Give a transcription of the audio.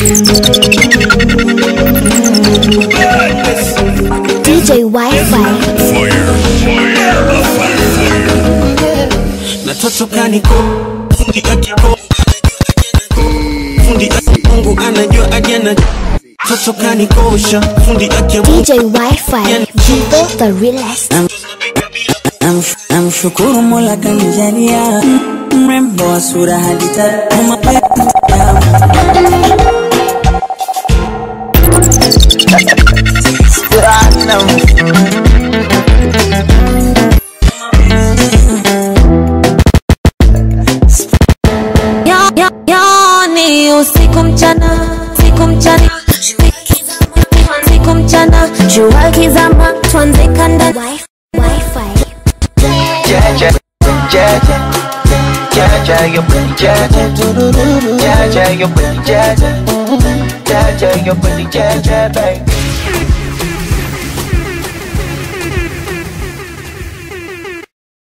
DJ Wi-Fi. na toto kaniko fundi akiko fundi aki- Mungu anajua ajana toto kanikosha fundi ake DJ Wi-Fi. Vivo the realest. Namsh- Namshukuru Mola kanijalia mrembo wa sura hadi tamu Yo- yo- Yoni usiku mchana, siku mchana, siku mchana, jua kizama, tuanze kanda Wi- Wi-Fi. Jaja, Jaja, Jaja, your booty, Jaja, Jaja, your booty, Jaja, Jaja, your booty, Jaja, baby.